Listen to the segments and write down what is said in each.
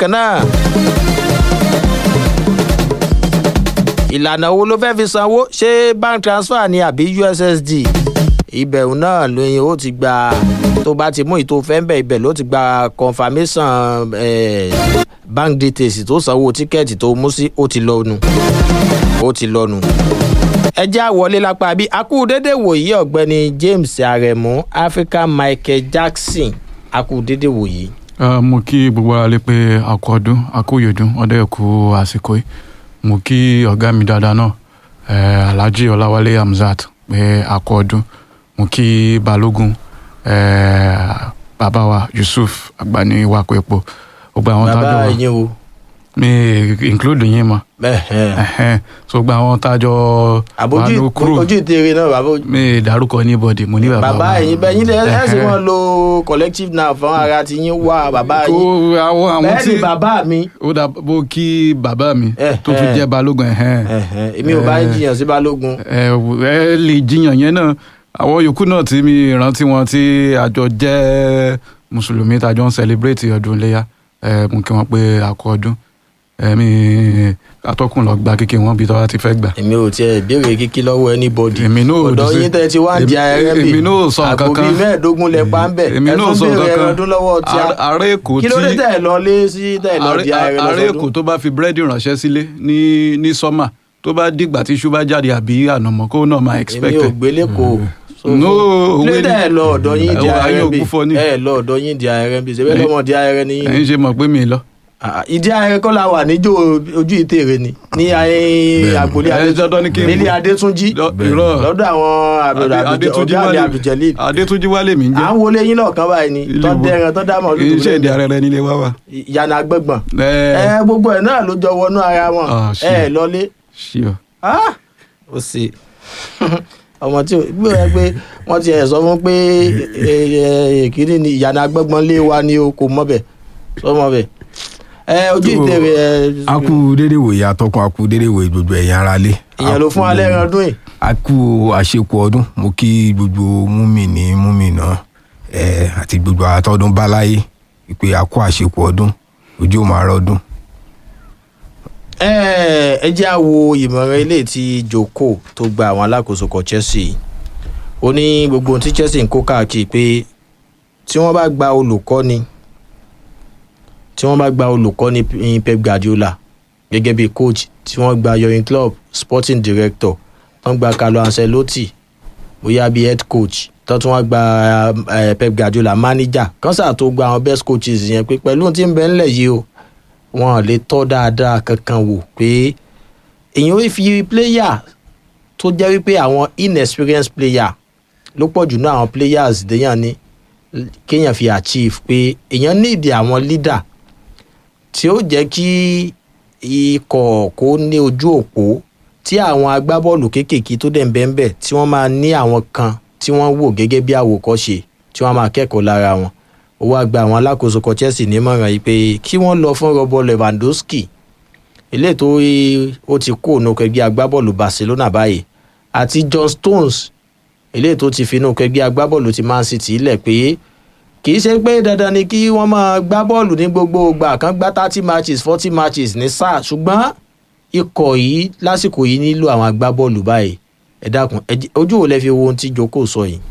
bákan náà ìlànà wo ló fẹ́ fi sanwó ṣé bank transfer ni àbí ussd ibẹ̀ náà lóyún ó ti gba tó bá ti mú ìtò fẹ́ńbẹ̀ ibẹ̀ ló ti gba confirmation eh, bank details tó sanwó tíkẹ́ẹ̀tì tó mú sí ó ti lọ́nu ó ti lọ́nu. ẹ já wọlé lápá bí akú dédé wòyí ọ̀gbẹ́ni james aremu african michael jackson akú dédé wòyí. Uh, mo kí gbogbo ara lé pé àkú ọdún àkú yòdún ọdẹ ẹkú àsìkò yìí mo kí ọgá mi dáadáa náà eh, alhaji ọláwálé hamzat pé àkú ọdún mo kí balógun eh, bàbá wa yusuf agbani wakọ epo gbogbo àwọn tájọ bàbá wa yín o. mi include yín mọ Ẹ̀hẹ̀n. Ẹhẹ́n. so gbogbo àwọn tájọ wà àbójú ló kúrò ojú ìtẹ̀rẹ̀ náà bàbá ojú. mi dárúkọ anybody mo ní bàbá bàbá wa. ẹ̀yin bẹ́ẹ̀ yín lẹ́ ẹ̀ sì Ẹhẹ́n. wọ́n lo collective now fún ara ti yín wá bàbá kó yín. àwọn àwọn bẹ́ẹ̀ tí ni bàbá mi. ó dà bó kí bàbá mi Eh, tó tún eh. jẹ́ balógun ẹ̀hẹ́n. Ẹ̀hẹ̀n. èmi ò bá ń jiyàn sí balógun. ẹ ẹ lè jiyàn yẹn náà àwọn yòókù náà tí mi rántí wọn tí àjọ jẹ́ mùsùlùmí tàjọ ń celebrate ọdún iléyà ẹ mú kí wọn pé àkọ ọdún ẹmí atọ́kùn lọ gba kíkẹ́ wọn bí tọ́wá ti fẹ́ gbà. èmi ò tiẹ̀ béèrè kíkí lọ́wọ́ anybody. èmi náà ò ọ̀dọ̀ dùn sí- yín tẹ́ ti wá ń di èmi- ayẹyẹ bì èmi náà ò sọ nǹkan àpò kan. bíi mẹ́ẹ̀ẹ́dógún lẹ pa ń bẹ̀ èmi ẹ náà ò tún sọ béèrè nǹkan ẹran kan ọdún lọ́wọ́ tí a Ààrẹ- ààrẹ èkó kí ló dé tí tẹ̀ lọ lé sí tẹ̀ lọ di ayẹyẹ ààrẹ èkó lọ́sọdún. tó bá fi búrẹ́dì ránṣẹ́ sílé ní ní sọ́mà tó bá dìgbà tí iṣu bá jáde àbí ànàmọ́ kó náà máa èmi expect ò ẹ̀. gbé lẹ́kọ̀ọ́ No, kí ló òwe dé ni- tẹ̀ lọ ọ̀dọ̀ yín di Ẹ̀wọ̀ ayé ayẹyẹ bì ògúnfọ́ ni. ẹ̀ lọ ọ̀dọ̀ yín di ayẹyẹ bì ṣe bẹ́ẹ̀ lọ́mọ di ayẹyẹ ni yín ẹ̀yin ṣe mọ̀ pé mi lọ. Ah, ìdí ayẹyẹ kọ́ la wà níjó ojú ìtèrè ni ní ayé agbolé Ẹ dandan ni kí n- nílé adétúnjí Lọ- irọ́. lọ́dọ̀ àwọn Adé- Adétúnjí ọ̀gá mi Wálé- abduljalil Adétúnjí wálé mi ń à jẹ́ ń wọlé yín lọ́ọ̀kan báyìí ni Ilé tọ́ wo? dẹ́ran tọ́ dá mọ̀ kì í ṣe èdè ara rẹ nílé wá wa. ìyànà agbẹ́gbọ̀n ẹ ẹ gbogbo ẹ̀ náà ló jọ wọnú ara wọn Ah, ẹ shit. lọlé ṣí ọ. Ah! ó sì ọmọ tí gbé ẹ pé wọ́n ti ẹ̀ sọ fún pé èkìrí ni ìyànà agbẹ́gbọ̀n lé wa ni o kò mọ̀ bẹ̀ sọmọ bẹ̀ ẹ ojú Tó- ìtèrè ẹ a kú dédé wòye atọ́kùn a kú dédé wòye gbogbo ẹ̀yìn ara lé. ìyẹn ló fún alẹ́ ẹran ọdún yìí a kú àṣekù ọdún mo kí gbogbo múmi ní múmi náà ẹ àti gbogbo àtọ́dún báláyé ìpè a kú àṣekù ọdún ojú ò máa rọdún. ẹ ẹ jẹ́ àwo ìmọ̀ràn ilé tí joko tó gba àwọn alákòóso kan chelsea ó ní gbogbo ohun tí chelsea ń kó káàkiri pé tí wọ́n bá gba olùkọ́ni tí wọ́n bá gba olùkọ́ni ní pep guardiola gẹ́gẹ́ bí coach tí wọ́n gba yorin club sporting director wọ́n gba carlo ancelotti bóyá bí head coach tó tún wọ́n gba eh, pep guardiola manager kọ́nsà tó gba àwọn best coaches yẹn pé pẹ̀lú ohun tí ń bẹ ńlẹ̀ yìí o wọn ò lè tọ́ dáadáa kankan wò pé èèyàn ò fi player tó jẹ́ wípé àwọn inexperienced player ló pọ̀ jù náà àwọn players déyàn ní kéèyàn fi achieve pé èèyàn níìdí àwọn leader tí ó jẹ́ kí ikọ̀ kó ní ojú òpó tí àwọn agbábọ́ọ̀lù kéékèèké tó dẹ̀ ń bẹ́ẹ̀ bẹ́ẹ̀ tí wọ́n máa ní àwọn kan tí wọ́n wò gẹ́gẹ́ bí àwòkọ́ṣe tí wọ́n máa kẹ́kọ̀ọ́ lára wọn ó wá gba àwọn alákòóso kan chelsea nímọ̀ràn yìí pé kí wọ́n lọ fún robert lewandowski eléyìí tó ó ti kó ònú kẹgbẹ́ agbábọ́ọ̀lù barcelona báyìí àti john stones eléyìí tó ti finú kẹgbẹ́ agbábọ́ọ̀lù ti man city lẹ̀ pé kì í ṣe pé dandan ni kí wọ́n máa gbá bọ́ọ̀lù ní gbogbo ìgbà kan gbá thirty matches forty matches ní sáà ṣùgbọ́n ikọ̀ yìí lásìkò yìí nílò àwọn agbábọ́ọ̀lù báyìí ẹ dákun ẹ jẹ́- ojú wo lẹ fi wo ohun tí joko sọ yìí.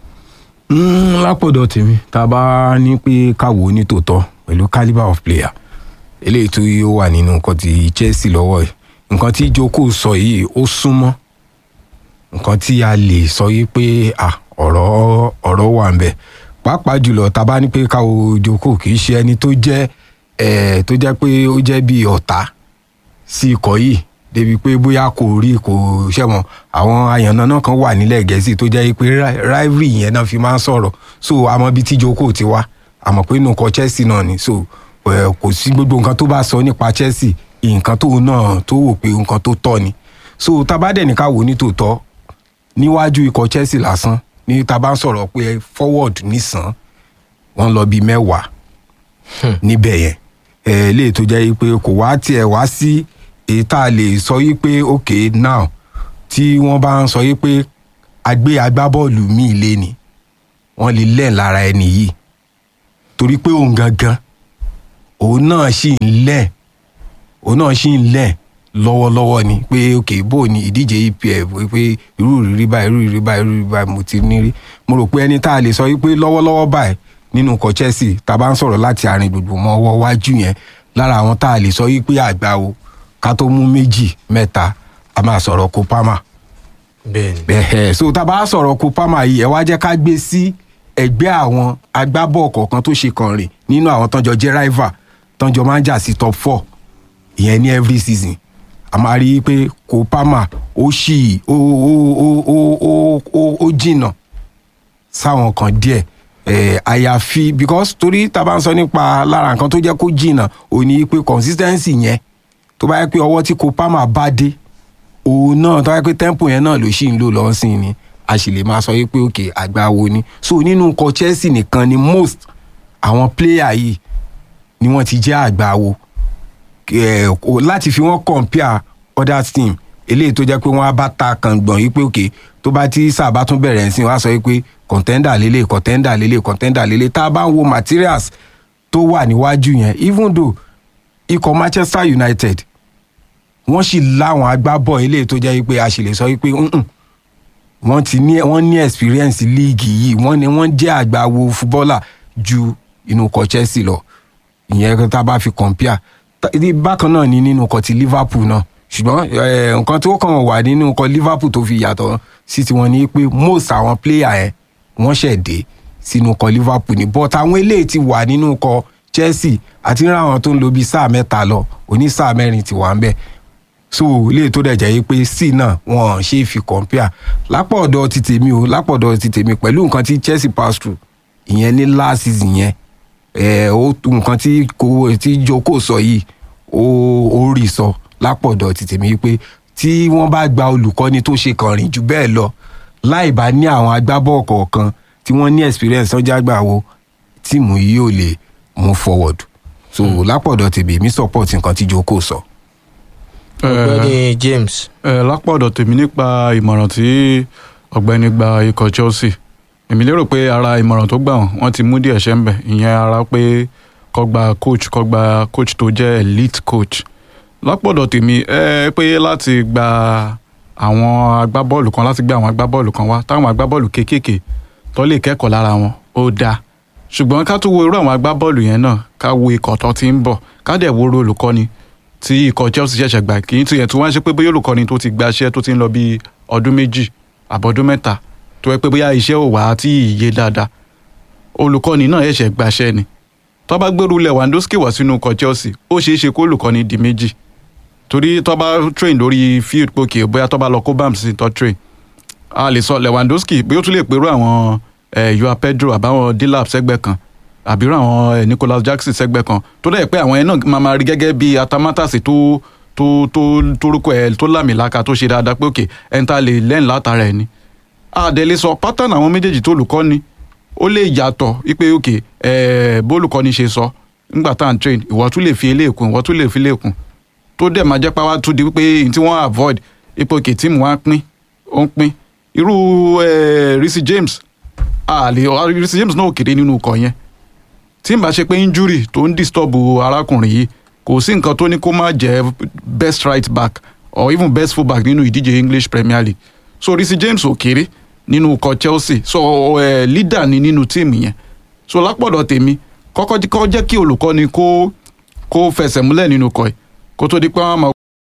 Mm, lápọ̀dọ̀ tèmi tá a bá ní pé káwo ní tòótọ́ pẹ̀lú calibre of player eléyìí tó yóò wà nínú nǹkan ti chelsea lọ́wọ́ yìí nǹkan tí joko sọ yìí ó súnmọ́ nǹkan tí a lè sọ yìí pé ah, ọ̀rọ̀ ọ̀rọ̀ wà ń bẹ̀ pàápàá jùlọ tá a bá ní pé káwo joko kì í ṣe ẹni tó jẹ́ eh, tó jẹ́ pé ó jẹ́ bíi ọ̀tá sí ikọ̀ yìí débi pé bóyá kò rí kò ṣẹ̀wọ̀n àwọn àyànnà kan wà nílẹ̀ gẹ̀ẹ́sì tó jẹ́ pé ri- rivalry yẹn náà fi máa ń sọ̀rọ̀ so àmọ́ bíi tí joko ti wá àmọ́ pé inú ọkọ̀ chelsea náà ni so eh, kò sí gbogbo nǹkan tó bá sọ nípa chelsea nǹkan tó náà tó wò pé nǹkan tó tọ́ ni so tabadẹ̀ ní ká wò ní tòótọ́ níwájú ikọ̀ chelsea lásán ní tá a bá ń sọ̀rọ̀ pé forward nìsàn wọ́n lọ bíi mẹ́wàá níbẹ̀ yẹn ẹ lè tó jẹ́ pé kò wá tiẹ̀ wá sí èyí tá a lè sọ yí pé ok now tí wọ́n bá ń sọ yí pé agbé agbábọ́ọ̀lù míì lé ni wọ́n lè lẹ́ẹ̀ lára ẹni yìí torí pé òun gangan òun náà ṣì ń lẹ̀ òun náà ṣì ń lẹ̀ lọ́wọ́lọ́wọ́ ni pé ok bó ni ìdíje EPL pé irú ìrírí báyìí irú ìrírí báyìí irú ìrírí báyìí mo ti ní rí mo rò pé ẹni tá a lè sọ wípé lọ́wọ́lọ́wọ́ báyìí nínú ikọ̀ Chelsea tá a bá ń sọ̀rọ̀ láti àárín gbùngbùn mọ́ ọwọ́ wájú yẹn lára àwọn tá a lè sọ wípé àgbà o ká tó mú méjì mẹ́ta a máa sọ̀rọ̀ Kopama bẹ́ẹ̀ni ẹ̀hẹ̀ so tá a bá sọ̀rọ̀ Kopama yìí ẹ wá jẹ́ ká gbé sí ẹgbẹ́ àwọn agbábọ̀ kọ̀ọ̀kan tó ṣe kàn rìn nínú àwọn tọ́jọ́ jẹ́ rival tọ́jọ́ máa ń jà sí top four ìyẹn ní every season a máa rí i pé Kopama ó ṣì ó ó ó ó ó ó ó jìnnà sáwọn kan díẹ̀ eh, àyàfi because torí tá a bá ń sọ nípa lára nǹkan tó jẹ́ kó jìnnà ò ní pé consistency yẹn tó bá yẹ pé ọwọ́ tí Kopama bá dé òun náà tó bá yẹ pé tempo yẹn náà ló ṣì ń lò lọ́sìn ni a sì lè máa sọ wípé òkè àgbà wo ni so nínú nǹkan Chelsea nìkan ni most àwọn player yìí ni wọ́n ti jẹ́ àgbà wo eh, o- láti fi wọ́n compare other team eléyìí tó jẹ́ pé wọ́n á bá ta kàngbọ̀n yìí pé òkè tó bá tí sáà bá tún bẹ̀rẹ̀ sí wọ́n á sọ wípé contender lélẹ̀ contender lélẹ̀ contender lélẹ̀ tá a bá ń wo materials tó wà níwájú yẹn even though ikọ̀ Manchester United wọ́n sì láwọn agbábọ̀ eléyìí tó jẹ́ wípé a sì lè sọ wípé "Mm-mm, wọ́n ti ní wọ́n ní experience líìgì yìí wọ́n ní wọ́n jẹ́ àgbàwo fúbọ́là ju inú ikọ̀ Chelsea lọ ìyẹn tá a bá fi compare Ta- ní bákan náà ni nínú ikọ̀ ti Liverpool náà ṣùgbọ́n eh, nǹkan tó kàn wà nínú ikọ̀ Liverpool tó fi yàtọ̀ sí tiwọn ni pé most àwọn player yẹn wọ́n ṣẹ̀ dé sínú ikọ̀ Liverpool ni but àwọn eléyìí ti wà nínú ikọ̀ Chelsea àti ní àwọn tó ń lo bíi sáà mẹ́ta lọ òní sáà mẹ́rin ti wà ń bẹ̀ so ilé tó dẹ̀ jẹ́ yí pé sí náà wọn ṣe é fi compare lápò ọ̀dọ̀ ti tèmi o lápò ọ̀dọ̀ ti tèmi pẹ̀lú nǹkan tí Chelsea pass through ìyẹn ní last season yẹn ẹ̀ ó nǹkan tí kò tí Joko sọ yìí ó ó rí sọ lápò ọ̀dọ̀ ti tèmi pé tí wọ́n bá gba olùkọ́ni tó ṣe kàn rìn jù bẹ́ẹ̀ lọ láì bá ní àwọn agbábọ̀ kọ̀ọ̀kan tí wọ́n ní experience ọjà àgbà wo tíìmù yìí ò lè move forward so lápò ọ̀dọ̀ tèmi mi support nǹkan tí Joko sọ. ọ̀gbẹ́ni James ẹ lápọ̀dọ̀ tèmi nípa ìmọ̀ràn tí ọ̀gbẹ́ni gba ikọ̀ Chelsea èmi lérò pé ara ìmọ̀ràn tó gbà wọ́n wọ́n ti mú díẹ̀ ṣẹ́ ń bẹ̀ ìyẹn ara pé kó gba coach kó gba coach tó jẹ́ elite coach lápọ̀dọ̀ tèmi ẹ pé láti gba àwọn agbábọ́ọ̀lù kan láti gbé àwọn agbábọ́ọ̀lù kan wá táwọn agbábọ́ọ̀lù kéékèèké tó lè kẹ́kọ̀ọ́ lára wọn ó dáa ṣùgbọ́n ká tún wo irú àwọn agbábọ́ọ̀lù yẹn náà ká wo ikọ̀ tó ti ń bọ̀ ká dẹ̀ wo irú olùkọ́ni tí ikọ̀ Chelsea ṣẹ̀ṣẹ̀ gbà kì í tiẹ̀ tí wọ́n ń ṣe pé bóyá olùkọ́ni tó ti gbaṣẹ́ tó ti ń lọ bíi ọdún méjì àbọ̀dún mẹ́ta tó yẹ pé bóyá iṣẹ́ ò wá tí ìyé dáadáa olùkọ́ni náà ẹ̀ṣẹ̀ gbaṣẹ́ ni tó bá gbèrú Lewandowski wá sínú ikọ̀ Chelsea ó ṣeé ṣe kó olùkọ́ni di méjì torí tó bá train lórí field pókè bóyá tó bá lọ kó bams sí tó train a lè sọ Lewandowski bí ó tún lè pẹ̀rú àwọn eh, Joao Pedro àbáwọn Dilap sẹ́gbẹ́ kan àbírú àwọn eh, Nicolas Jackson sẹ́gbẹ́ kan tó dẹ̀ pé àwọn yẹn náà máa ma rí gẹ́gẹ́ bí atamátàsí tó tó tó torúkọ ẹ̀ tó lámìlaka tó ṣe dáadáa pé òkè ẹni tá a lè lẹ́yìn látara ẹ̀ ni àdẹ̀lẹ̀ sọ pátánù àwọn méjèèjì tó olùkọ́ ni ó lè yàtọ̀ wípé òkè ẹ̀ bólùkọ́ni ṣe sọ nígbà tá à ń train ìwọ tún lè fi eléèkún ìwọ tún lè fi eléèkún tó dẹ̀ máa jẹ́ pàwá tún di wípé èyí tí wọ́n avoid ipò òkè tíìmù wa pín ó ń pín irú ẹ̀ Reece James àlè Reece James náà ò kéré nínú ikọ̀ yẹn tí n bá ṣe pé injury tó ń disturb arákùnrin yìí kò sí nǹkan tó ní kó má jẹ́ best right back or even best full back nínú ìdíje English Premier League so Reece James ò kéré nínú ikọ̀ Chelsea so uh, leader ni nínú tíìmù yẹn so lápọ̀dọ̀ tèmi kọ́kọ́ kọ́ jẹ́ kí olùkọ́ni kó kó fẹsẹ̀ múlẹ̀ nínú ikọ̀ yìí kó tó di pé wọ́n máa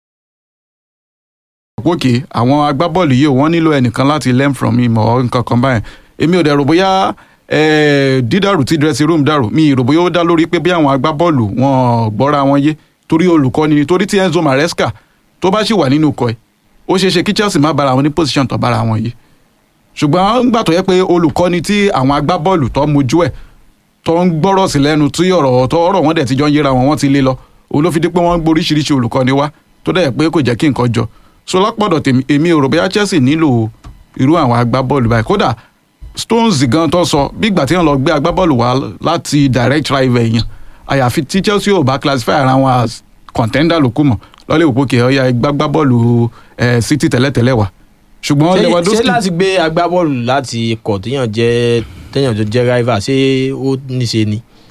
gòkè àwọn agbábọ́ọ̀lù yìí wọ́n nílò ẹnìkan láti learn from him or nǹkan kan báyẹn èmi ò dẹ̀ rò bóyá eh, dídàrú tí dressing room dàrú mi rò bóyá ó dá lórí pé bí àwọn agbábọ́ọ̀lù wọn gbọ́ra wọn yé torí olùkọ́ni ni torí tí Enzo Maresca tó bá sì wà nínú ikọ̀ ẹ̀ ó ṣeé ṣe kí Chelsea má bára wọn ní position tó bára wọn yìí ṣùgbọ́n nígbà tó yẹ pé olùkọ́ni tí àwọn agbábọ́ọ̀lù tó mojú ẹ̀ tó ń gbọ́rọ̀ sí lẹ́nu tí ọ̀rọ̀ tó ọ̀rọ̀ wọn dẹ̀ ti jọ ń yéra wọn wọ́n ti lé lọ òun ló fi di pé wọ́n gboríṣiríṣi olùkọ́ni wá tó dẹ̀ pé kò jẹ́ kí nǹkan jọ so lápọ̀dọ̀ tèmi èmi ò rò bóyá Chelsea nílò irú àwọn agbábọ́ọ̀lù báyìí kódà Stones gan tó sọ bí ìgbà tí wọ́n lọ gbé agbábọ́ọ̀lù wá láti direct rival èèyàn àyàfi tí Chelsea ò bá classify ara wọn as contender ló kù mọ́ lọ́lẹ́ òpókè ọ̀ya gbágbábọ́ọ̀lù City tẹ́lẹ̀tẹ́lẹ̀ wá ṣùgbọ́n ṣé ṣé Lewandowski láti gbé agbábọ́ọ̀lù láti ikọ̀ téèyàn jẹ́ téèyàn tó jẹ́ rival ṣé ó níṣe ni.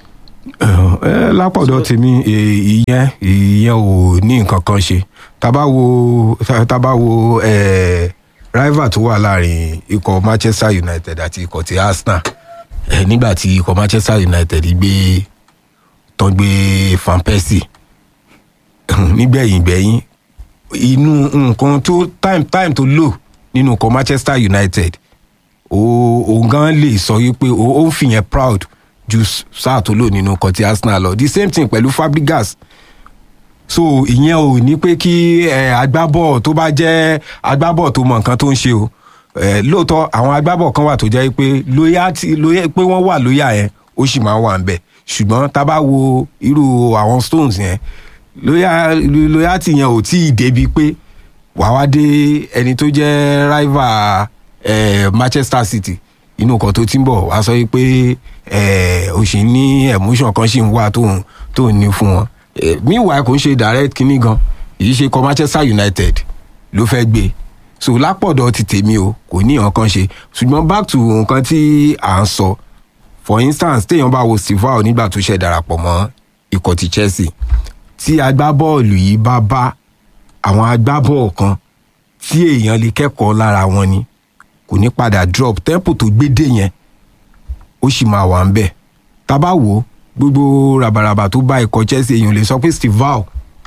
ẹ lápọ̀dọ̀ tèmi ẹ, ìyẹn ìyẹn ò ní nǹkan kan ṣe tábà wo tá- tábà wo ẹ, rival tó wà láàrin ikọ̀ manchester united àti ikọ̀ ti arsenal ẹ, nígbà tí ikọ̀ manchester united gbé tán gbé van persie nígbẹ̀yìn gbẹ̀yìn inú nǹkan tó time time tó lò nínú ikọ̀ manchester united ó- òun gan lè sọ wípé ó ó ń fìyẹn proud ju s- sáà tó lò nínú ikọ̀ ti arsenal lọ the same thing pẹ̀lú fabregas so ìyẹn ò ní pé kí ẹ, agbábọ̀ tó bá jẹ́ agbábọ̀ tó mọ nǹkan tó ń ṣe o ẹ, lóòótọ́ àwọn agbábọ̀ kan wà tó jẹ́ pé loyalty loyal pé wọ́n wà lóyà yẹn ó sì máa ń wà ń bẹ̀ ṣùgbọ́n tá a bá wo irú àwọn stones yẹn loyal loyalty yẹn ò tí ì débi pé wàá wá dé ẹni tó jẹ́ rival eh, manchester city inú kan tó ti ń bọ̀ wá sọ pé eh, o sì ní emotion kan sì ń wà tó ń tó ń ní fún wọn Eh, meanwhile kò ń ṣe direct kinní gan èyí ṣe kọ manchester united ló fẹ́ gbé so lápọ̀dọ̀ ti tèmi o kò ní nǹkan kan ṣe ṣùgbọ́n back to nǹkan tí à ń sọ for instance téèyàn bá wo stivao nígbà tó ṣe darapọ̀ mọ́ ikọ̀ ti chelsea tí agbábọ́ọ̀lù yìí bá bá àwọn agbábọ́ọ̀ kan tí èèyàn lè kẹ́kọ̀ọ́ lára wọn ni kò ní padà drop tempo tó gbé dé yẹn ó sì máa wà ń bẹ̀ tá a bá wò ó gbogbo ràbàràbà tó bá ikọ̀ chelsea èèyàn lè sọ pé stivao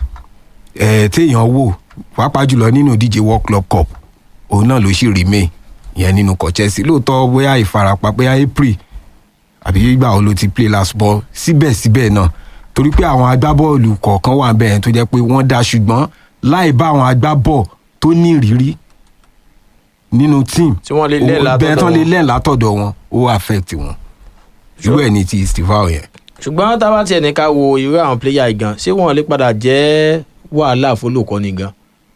ẹ̀ téèyàn wò pàápàá jùlọ nínú ìdíje world club cup òun náà ló sì remain ìyẹn nínú ikọ̀ chelsea lóòótọ́ bóyá ìfarapa bóyá april àbí ìgbà wo ló ti play last ball síbẹ̀síbẹ̀ náà torí pé àwọn agbábọ́ọ̀lù kọ̀ọ̀kan wà bẹ́ẹ̀ tó jẹ́ pé wọ́n dá ṣùgbọ́n láì bá àwọn agbábọ̀ tó ní ìrírí nínú team Tí wọ́n lè lẹ́ẹ̀ ó- látọ̀dọ̀ bẹ́ẹ̀ tán lè wọn. lẹ́ẹ̀ látọ̀dọ̀ wọn ó affect wọn irú ẹ̀ ní ti stivao yẹn. ṣùgbọ́n tá a bá tiẹ̀ ní ká wo irú àwọn pléyà yìí gan ṣé wọ́n lè padà jẹ́ wàhálà fólùkọ́ni gan.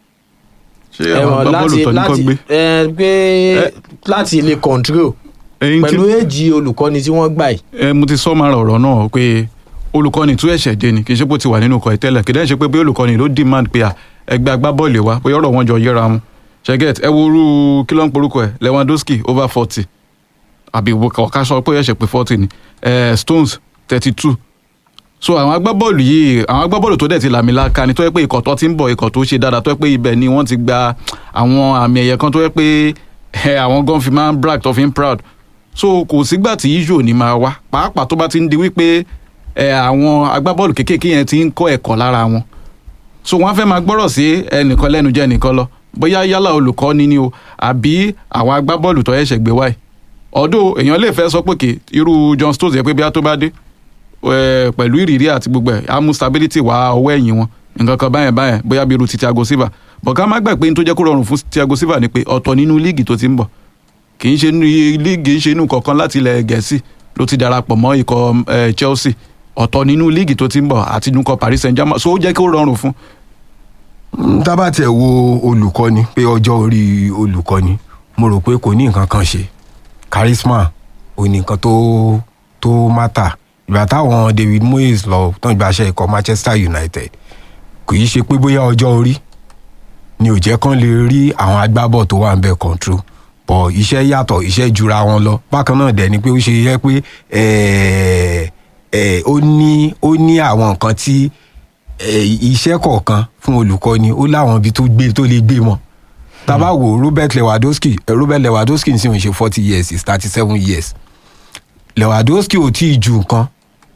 ṣé Ẹ àwọn mọ̀, agbábọ́ọ̀lù tó ní kọ́ gbé ẹ, pé láti lè control ẹyin tí pẹ̀lú èjì olùkọ́ni tí wọ́n gbà yìí. ẹ mo ti sọ máa rọ ọ̀rọ̀ náà pé olùkọ́ni tún ẹ̀ṣẹ̀ dé ni kì í ṣe pé ó ti wà nínú ọkọ̀ ìtẹ́lẹ̀ kì í dẹ́n ṣe pé bí olùkọ́ni ló demand pé à ẹgbẹ́ agbábọ́ọ̀lù wa bóyá ọ̀rọ̀ wọn jọ yẹra wọn ṣẹ́gẹ́t ẹ wo orú kí ló ń porúkọ ẹ̀ lewandowski over forty àbí ọ̀ká sọ pé ẹ̀ṣẹ̀ pé forty ni eh, stones thirty two so àwọn agbábọ́ọ̀lù yìí àwọn agbábọ́ọ̀lù tó dẹ̀ ti làmìlaka ni tó yẹ pé ikọ̀ tó ti ń bọ̀ ikọ̀ tó ṣe dáadáa tó yẹ pé ibẹ̀ ni wọ́n ti gba àwọn àmì ẹ̀yẹ kan tó yẹ pé ẹ, àwọn gan fi máa ń brag tó fi ń proud so kò sígbà tí issue ò ní máa wá pàápàá tó bá ti ń di wípé ẹ, àwọn agbábọ́ọ̀lù kéékèèké yẹn ti ń kọ́ ẹ̀kọ́ lára wọn so wọ́n á fẹ́ máa gbọ́rọ̀ sí ẹnìkan lẹ́nu jẹ́ ẹnìkan lọ bóyá yálà olùkọ́ni ni o àbí àwọn agbábọ́ọ̀lù tó ẹ̀ṣẹ̀ gbé wáyé ọ̀dọ̀ èèyàn lè fẹ́ sọ pé kì irú John Stones yẹ pé bí a tó bá dé eh, pẹ̀lú ìrírí àti gbogbo ẹ̀ á mú stability wá ọwọ́ ẹ̀yìn wọn nǹkan kan báyẹn báyẹn bóyá bí irú ti Thiago Silva bọ̀ ká má gbà pé ní tó jẹ́ kó rọrùn fún Thiago Silva ni pé ọ̀tọ̀ nínú líìgì tó ti ń bọ̀ kì í ṣe inú líìgì ń ṣe inú kọ̀ọ̀kan láti ilẹ̀ gẹ̀ẹ́sì ló ti darapọ̀ mọ́ ikọ̀ eh, Chelsea ọ̀tọ̀ nínú líìgì tó ti ń bọ̀ àti inú ikọ̀ Paris Saint-Germain so ó jẹ́ kó rọrùn fún tábà tẹ̀ wo olùkọ́ni pé ọjọ́ orí olùkọ́ni mo rò pé kò ní nǹkan kan ṣe charisma ò ní nǹkan tó tó mátà ìgbà táwọn David Moyes lọ tán ìgbàṣẹ ikọ̀ Manchester United kì í ṣe pé bóyá ọjọ́ orí ni ò jẹ́ kán lè rí àwọn agbábọ̀ tó wà ń bẹ̀ control bọ̀ iṣẹ́ yàtọ̀ iṣẹ́ jura wọn lọ bákan náà dẹ̀ ni pé ó ṣe yẹ pé ẹ̀ẹ́ ẹ̀ ó ní ó ní àwọn nǹkan tí ẹ̀, iṣẹ́ kọ̀ọ̀kan fún olùkọ́ni ó láwọn ibi tó gbé tó lè gbé mọ́ tábà wo Robert Lewandowski eh, Robert Lewandowski ń sì ń ṣe forty years is thirty seven years Lewandowski ò tí ì ju nǹkan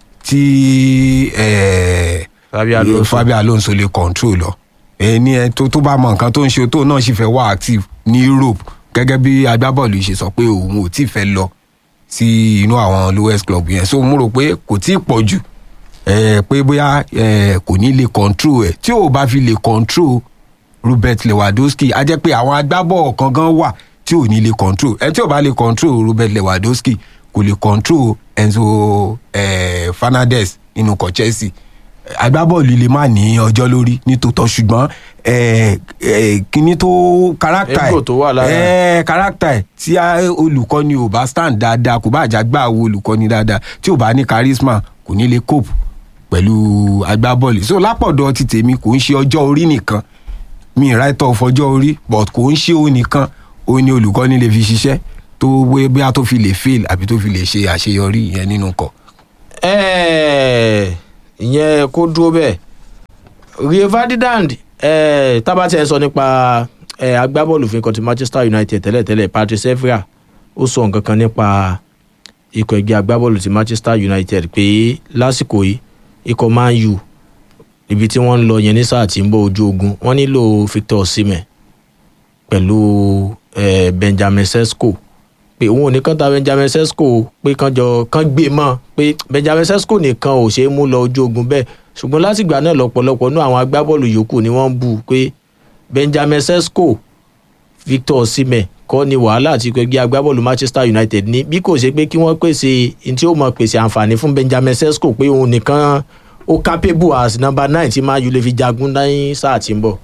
tí eh, Fabio Alonso. Fabio Alonso lè control lọ ẹni ẹ tó tó bá mọ nǹkan tó ń ṣe tó náà sì fẹ́ wá active ní Europe gẹ́gẹ́ bí agbábọ́ọ̀lù yìí ṣe sọ pé òun ò tí ì fẹ́ lọ sí inú àwọn lowest club yẹn so mo rò pé kò tí ì pọ̀ jù eh, pé bóyá eh, kò ní lè control ẹ̀ tí ò bá fi lè control Robert Lewandowski á jẹ́ pé àwọn agbábọ́ọ̀ kan gan wà tí ò ní lè control ẹ tí ò bá lè control Robert Lewandowski kò lè control Enzo eh, Fernandez nínú ikọ̀ Chelsea agbábọ́ọ̀lù lè má ní ọjọ́ lórí nítòótọ́ ṣùgbọ́n eh, eh, kíní tó káràkítà Ego tó wà lára. ẹ̀ káràkítà ẹ̀ tí a- olùkọ́ni ò bá stand dáadáa kò bá àjàgbá wo olùkọ́ni dáadáa tí ò bá ní charisma kò ní lè cope pẹ̀lú agbábọ́ọ̀lù so lápọ̀dọ̀ ti tèmi kò ń ṣe ọjọ́ orí nìkan mi right off ọjọ́ orí but kò ń ṣe òun nìkan òun ni olùkọ́ni lè fi ṣiṣẹ́ tó wé bóyá tó fi lè fail àbí tó fi lè ṣe àṣeyọrí ìyẹn nínú kọ. Ẹ́ẹ̀, ìyẹn kó dúró bẹ́ẹ̀ rio ferdinand ẹ́ẹ̀, tábà tí ẹ sọ nípa ẹ̀, agbábọ́ọ̀lù fún ikọ̀ ti manchester united tẹ́lẹ̀tẹ́lẹ̀ patrice evra ó sọ nǹkan kan nípa ikọ̀ ẹgbẹ́ agbábọ́ọ̀lù ti manchester united pé lásìkò yìí ikọ̀ man u ibi tí wọ́n ń lọ yẹn ní sáà tí ń bọ̀ ojú ogun wọ́n nílò victor osimhen pẹ̀lú eh, benjamin sesko pé òun ò ní kán ta benjamin sesko pé kán jọ kán gbé mọ́ pé benjamin sesko nìkan ò ṣeé mú lọ ojú ogun bẹ́ẹ̀ ṣùgbọ́n látìgbà náà lọ́pọ̀lọpọ̀ nú àwọn agbábọ́ọ̀lù yòókù ni wọ́n ń bù pé benjamin sesko victor osimhen kọ́ ni wàhálà àti ẹgbẹ́ agbábọ́ọ̀lù manchester united ní bí kò ṣe pé kí wọ́n pèsè ní tí ó mọ̀ pèsè àǹfààní fún benjamin sesko pé òun nìkan ó capable as number nine tí máa yù lè fi jagun ní sáà tí ń bọ̀.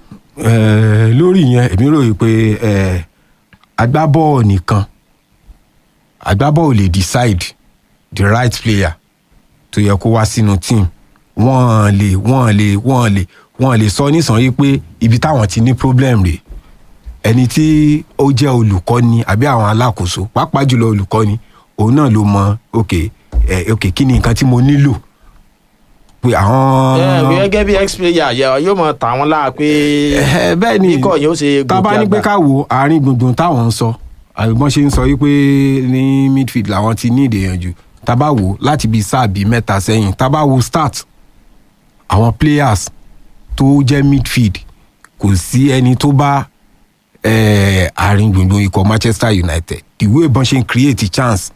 Eh, lórí yẹn èmi rò yìí pé eh, agbábọ́ọ̀ nìkan agbábọ́ọ̀ lè decide the right player tó yẹ kó wá sínú team wọ́n lè wọ́n lè wọ́n lè wọ́n lè sọ nísànyí pé ibi táwọn ti ní problem rèé ẹni tí ó jẹ́ olùkọ́ni àbí àwọn alákòóso pàápàá jùlọ olùkọ́ni òun náà ló mọ ok eh, ok kí ni nǹkan tí mo nílò pé àwọn. ẹ gẹ́gẹ́ bí ex player yẹ yóò mọ tà wọ́n láà pé Eh, bẹ́ẹ̀ ni ikọ̀ yẹn ó ṣe tá a bá ní pé ká wo àárín gbùngbùn táwọn ń sọ àgbọn ṣe ń sọ wípé ní midfield làwọn ti ní ìdèyànjú tá a bá wò láti bíi sáà bíi mẹ́ta sẹ́yìn tá a bá wo start àwọn players tó jẹ́ midfield kò sí ẹni tó bá eh, àárín gbùngbùn ikọ̀ manchester united the way bọ́n ṣe ń create chance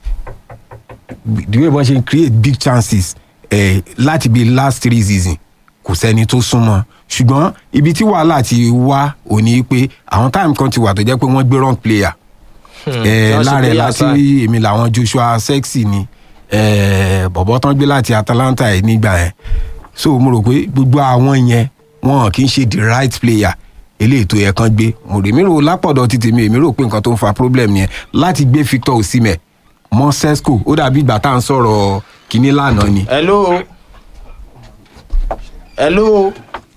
the way bọ́n ṣe ń create big chances eh, láti bíi last three season kò sẹ́ni tó súnmọ́ ṣùgbọ́n ibi tí wàhálà ti wá ò ní pé àwọn táìmù kan ti wà tó jẹ́ pé wọ́n gbé wrong player eh, wọ́n ṣe lára ẹ̀ player láti side. èmi làwọn joshua sexy ni eh, bọ̀bọ̀ tán gbé láti atalanta ẹ̀ nígbà yẹn so mo rò pé gbogbo àwọn yẹn wọn kì í ṣe the right player eléyìí tó yẹ kán gbé mo rè mí rò lápọ̀dọ̀ ti tèmi èmi rò pé nǹkan tó ń fa problem yẹn láti gbé victor osimhen mọ́ sesco ó dàbí ìgbà tá à ń sọ̀rọ̀ kínní lánàá ni. hello hello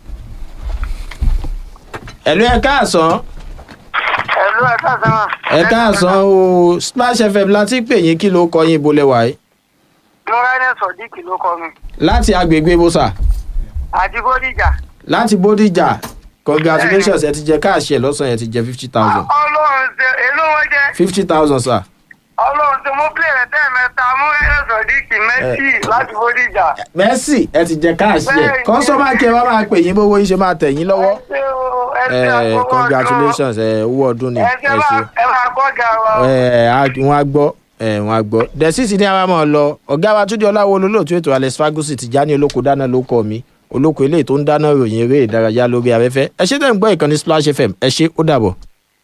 hello ẹ káàsán ẹ̀lú ẹ̀ka sẹ́wọ̀n. ẹ káàsán o splash fm láti pè yín kí ló kọ yín ibo lẹwà yìí múrẹ́nì sọ̀díkì ló kọ́ mi. láti agbègbè bósà àti bódìjà. láti bódìjà congratulations ẹ ti jẹ káàṣì ẹ lọ́sàn-án ẹ ti jẹ fifty thousand ọlọ́run ṣe èló wọn jẹ́ fifty thousand sir. ọlọ́run ṣe mú pílẹ̀ rẹ̀ tẹ́ẹ̀mẹ́ta múrẹ́nì sọ̀díkì méjì láti bódìjà. mercy ẹ ti jẹ káàṣì ẹ Bẹ́ẹ̀ni. kọ́sọ́mà kí ẹ wá máa pè yín bówó yín ṣe máa tẹ̀ yín lọ́wọ́. ẹ ṣe o ẹ ṣe ẹ àkókò ọdún. congratulations ẹ owó ọdún ni ẹ ẹ ṣe bá ṣe. ẹ máa gbọ́gà wa. o. ẹ á- wọn á gbọ́ ẹ wọn á gbọ́ dẹ́sísì ní àwọn máa lọ ọ̀gá wa túndé ọláwo olólùtú ètò alex fagusi ti já ní olóko dáná ló kọ́ mi olóko eléyìí tó ń dáná ròyìn eré ìdárayá lórí afẹ́fẹ́ ẹ ṣe tẹ̀ ń gbọ́ ìkànnì splash fm ẹ ṣe ó dàbọ̀.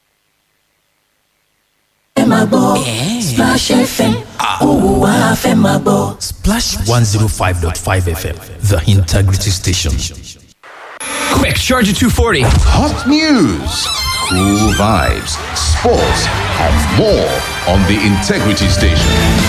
fẹ́ máa gbọ́ Splash FM òwò wa fẹ́ máa gbọ́. Splash 105.5 FM, the integrity station. Quick, charge at 240. Hot news, cool vibes, sports, and more on the Integrity Station.